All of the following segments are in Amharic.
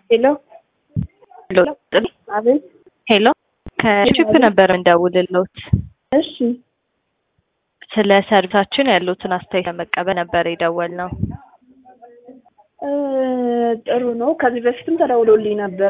ሄሎ ሄሎ ጥሪ አቤት። ሄሎ ከቺፕ ነበር እንደውልሎት እሺ ስለ ሰርቪሳችን ያሉትን አስተያየት ለመቀበል ነበር የደወልነው። እ ጥሩ ነው። ከዚህ በፊትም ተደውሎልኝ ነበረ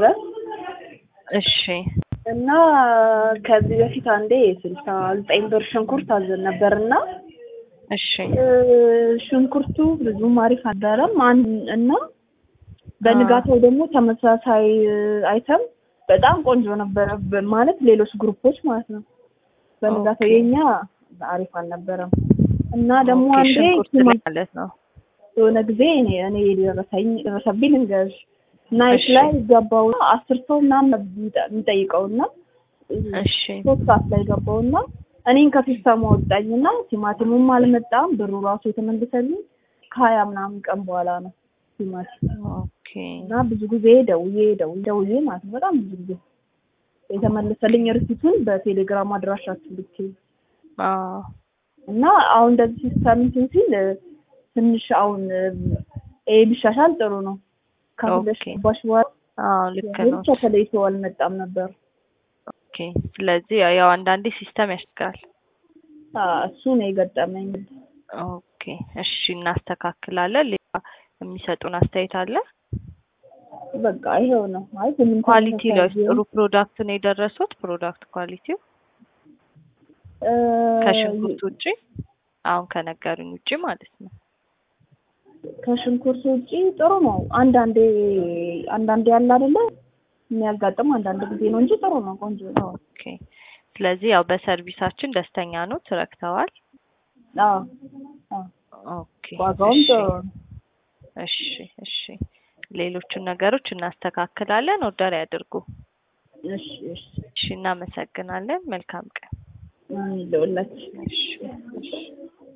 እሺ እና ከዚህ በፊት አንዴ ስልሳ ዘጠኝ ብር ሽንኩርት አዘን ነበር እና እሺ እ ሽንኩርቱ ብዙም አሪፍ አልነበረም። አን- እና በንጋታው ደግሞ ተመሳሳይ አይተም በጣም ቆንጆ ነበረ። በ- ማለት ሌሎች ግሩፖች ማለት ነው። በንጋታው ኦኬ። የኛ አሪፍ አልነበረም እና ደግሞ ኦኬ፣ አንዴ ሽንኩርት ቲማ- ላይ ማለት ነው። የሆነ ጊዜ እኔ እኔ የደረሰኝ ደረሰብኝ ልንገርሽ ናይት እሺ። ላይ ገባው አስር ሰው ምናምን ነበር የሚጠ- የሚጠይቀውና እሺ ሶስት ሰዓት ላይ ገባውና እኔን ከሲስተሙ ወጣኝና ቲማቲሙም አልመጣም ብሩ ራሱ የተመለሰልኝ ከሀያ ምናምን ቀን በኋላ ነው ቲማቲም ኦኬ እና ብዙ ጊዜ ደውዬ ደውዬ ደውዬ ማለት ነው በጣም ብዙ ጊዜ የተመለሰልኝ ርሲቱን በቴሌግራም አድራሻችሁ ልኬ አዎ እና አሁን እንደዚህ ሲስተም እንትን ሲል እ፣ ትንሽ አሁን እ፣ ይሄ ቢሻሻል ጥሩ ነው። ከሁለት ኦኬ። ባሽ በኋላ አዎ ልክ ነው። ብቻ ተለይቶ አልመጣም ነበር። ኦኬ ስለዚህ ያው- ያው አንዳንዴ ሲስተም ያስቸግራል። አ፣ እሱ ነው የገጠመኝ። ኦኬ እሺ እናስተካክላለን። ሌላ የሚሰጡን አስተያየት አለ? በቃ ይሄው ነው ማለት ምንም ኳሊቲ ላይ ተመሳሳይ ቢሆን፣ ጥሩ ፕሮዳክት ነው የደረሱት። ፕሮዳክት ኳሊቲው እ፣ ከሽንኩርት ውጪ አሁን ከነገሩኝ ውጪ ማለት ነው። ከሽንኩርት ውጪ ጥሩ ነው። አንዳንዴ አንዳንዴ ያለ አይደለ የሚያጋጥም አንዳንድ ጊዜ ነው እንጂ ጥሩ ነው፣ ቆንጆ ነው። ኦኬ ስለዚህ ያው በሰርቪሳችን ደስተኛ ነው፣ ትረክተዋል። አዎ አዎ፣ ኦኬ ዋጋውም እሺ፣ ጥሩ ነው። እሺ እሺ ሌሎቹን ነገሮች እናስተካክላለን። ኦርደር ያድርጉ። እሺ እሺ፣ እሺ እናመሰግናለን። መልካም ቀን። ምን ልውላችሁ እሺ እሺ